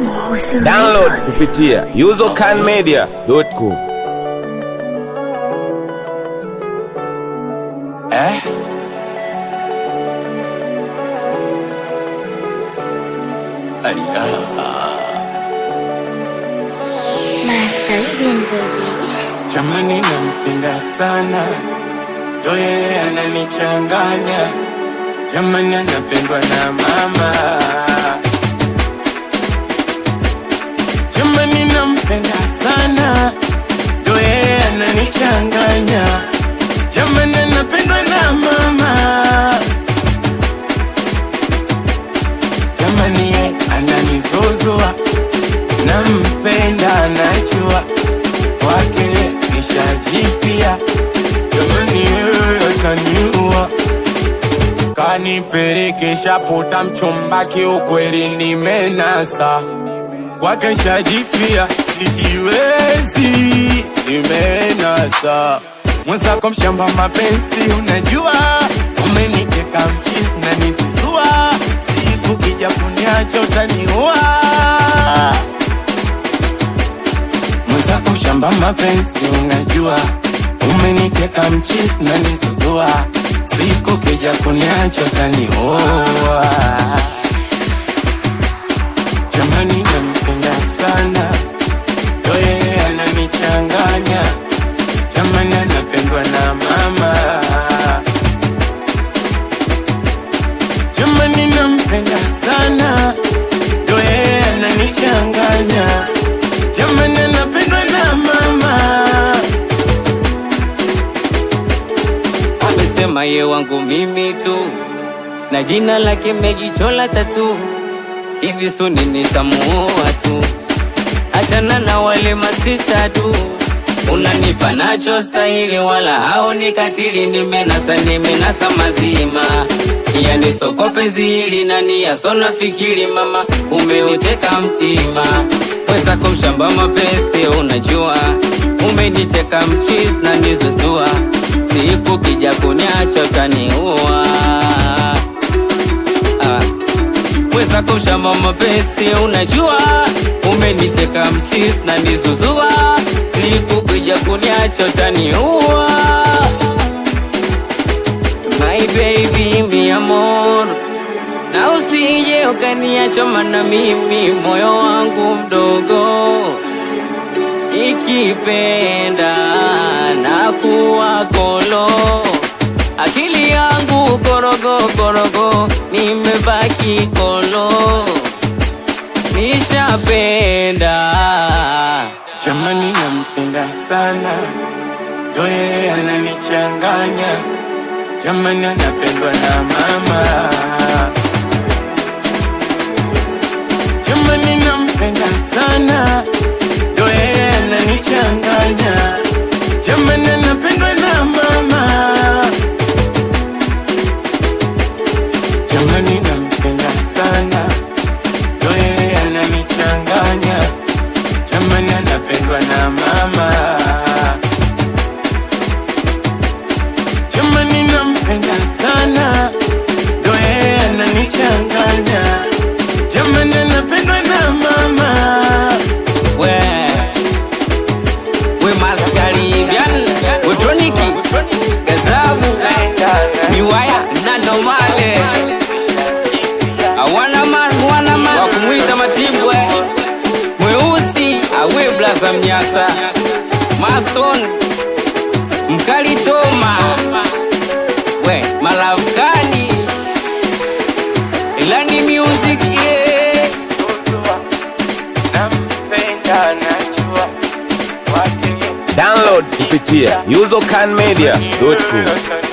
Download kupitia usercanmedia.com. Eh? Aya, Mas Caribbean baby. jamani nampenda sana, ndo yeye ananichanganya, jamani anapendwa na mama, jamani nampenda sana, ndo yeye ananichanganya, jamani anapendwa na mama. jamani ye ananizuzua nampenda anajua wake nishajifia jamani yeye ataniua kanipelekesha puta mchumba kiukweli nimenasa kwake nshajifia sijiwezi nimenasa mwenzako mshamba mapenzi unajua umeniteka mchisi na nisizua siku kija kuniacha utaniua mwenzako mshamba mapenzi unajua umeniteka mchisi na nisizua siku kija kuniacha utaniua jamani nampenda sana ndo yeye ananichanganya jamani anapendwa na mama jamani nampenda sana ndo yeye ananichanganya jamani anapendwa na mama amesema ye wangu mimi tu na jina lake mejichola tatu hivi suni nitamuoa tu achana na wale masista tu unanipa nacho stahili wala hao nikatili nimenasa nimenasa mazima yani soko penzi hili nani yasona fikiri mama umeuteka mtima wezako mshamba mapenzi unajua umeniteka mchis na nizuzua siku kija kuniacha utaniua ah mwenzako mshamba mapenzi unajua umeniteka mchis na nizuzua siku kuja kuniacha utaniua my baby mi amor na usije ukaniacha mana mimi moyo wangu mdogo ikipenda na kuwa kolo akili yangu korogo korogo nimebaki kolo nishapenda jamani nampenda sana ndo yeye ananichanganya jamani anapendwa na mama jamani nampenda sana ndo yeye ananichanganya jamani anapendwa na mama jamani nampenda sana ndo yeye ananichanganya jamani anapendwa na mama jamani nampenda sana ndo yeye ananichanganya jamani anapendwa na mama we we maskaribian we troniki gazabu miwaya na nomale awana man wana man wakumwita matimbwe mweusi awe blaza mnyasa mason mkali toma we malavkani ilani music yeah. nampenda najua wake Download kupitia usercanmedia.com. Yote